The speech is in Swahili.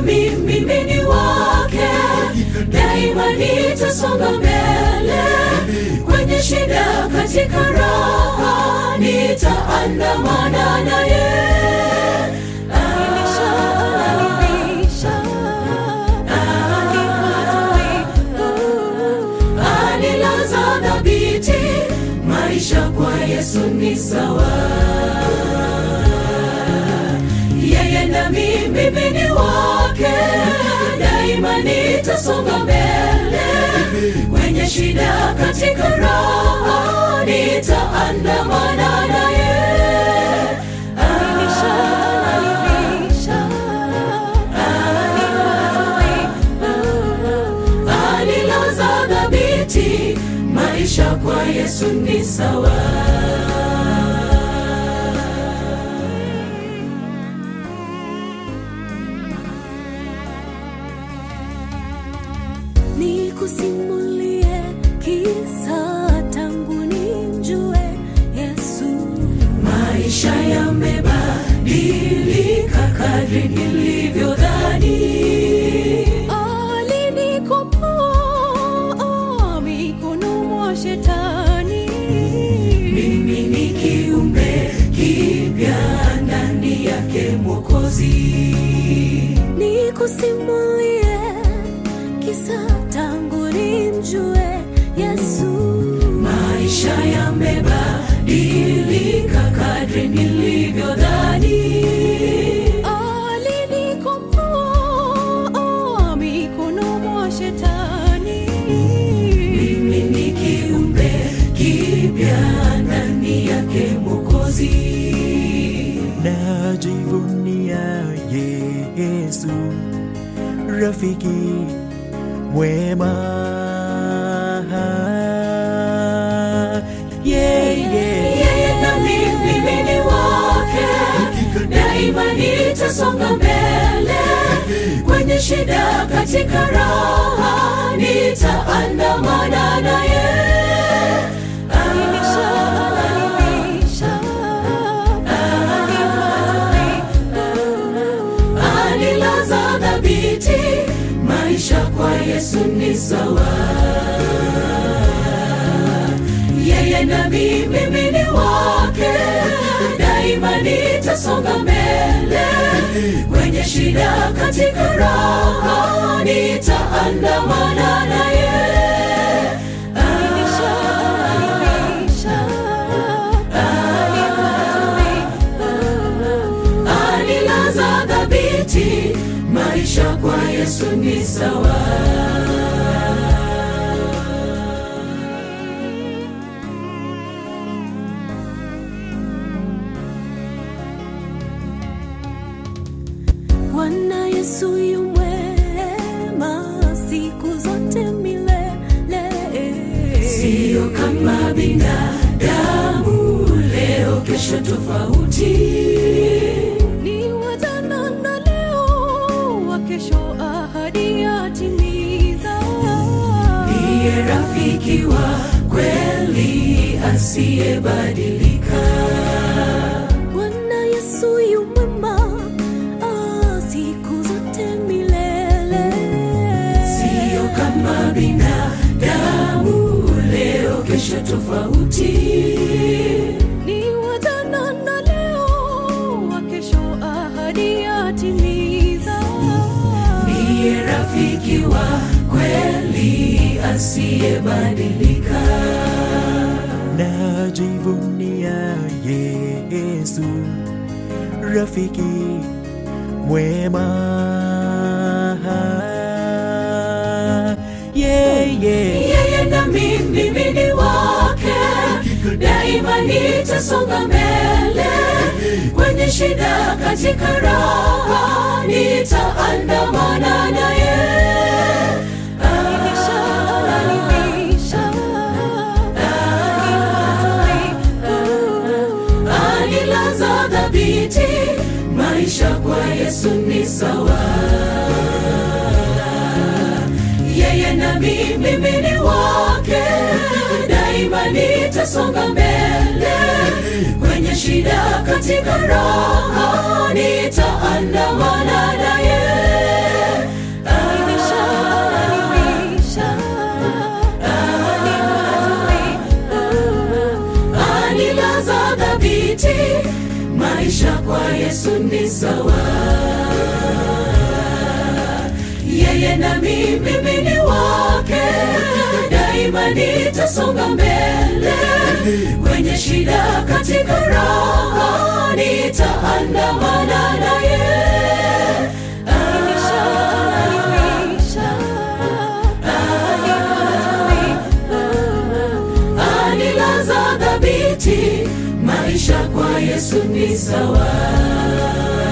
nami mimi ni wake, daima nitasonga mbele kwenye shida, katika raha nitaandamana naye. Anilaza dhabiti, maisha kwa Yesu ni sawa. Yeye nami mimi ni wake, daima nitasonga mbele kwenye shida, katika raha nitaandamana naye. Anilaza dhabiti, maisha kwa Yesu ni sawa. Nikusimulie kisa tangu nimjue Yesu. Maisha yamebadilika kadri nilivyodhani. Alinikomboa mikononi mwa shetani. Mimi ni kiumbe kipya ndani yake Mwokozi. Nikusimulie kisa tangu nimjue Yesu. Maisha yamebadilika kadri nilivyodhani. Alinikomboa mikononi mwa shetani. Mimi ni kiumbe kipya ndani yake Mwokozi. najivunia Yesu, rafiki mwema. Yeah, yeah. Yeye nami mimi ni wake, daima nitasonga mbele kwenye shida, katika raha nitaandamana naye. Anilaza dhabiti, maisha kwa Yesu ni sawa. Yeye nami mimi ni wake, daima nitasonga mbele kwenye shida, katika raha nitaandamana naye. Anilaza dhabiti, maisha kwa Yesu ni sawa. Bwana Yesu yu mwema siku zote milele. Sio kama binadamu, leo kesho tofauti. Ni wa jana na leo, wa kesho ahadi yatimiza. Ndiye rafiki wa kweli asiyebadilika. Bwana Yesu yu mwema ah, siku zote milele. Sio kama binadamu, leo kesho tofauti. Ni wa jana na leo, wa kesho ahadi yatimiza. Ndiye rafiki wa kweli asiyebadilika. najivunia Yesu, rafiki mwema. Yeah, yeah. Yeye nami mimi ni wake, daima nitasonga mbele kwenye shida, katika raha nitaandamana naye. Anilaza dhabiti, maisha kwa Yesu ni sawa. Yeye nami mimi ni wake, daima nitasonga mbele kwenye shida, katika raha nitaandamana naye. dhabiti maisha kwa yesu ni sawa yeye nami mimi ni wake daima nitasonga mbele kwenye shida katika raha nitaandamana naye anilaza dhabiti maisha kwa yesu ni sawa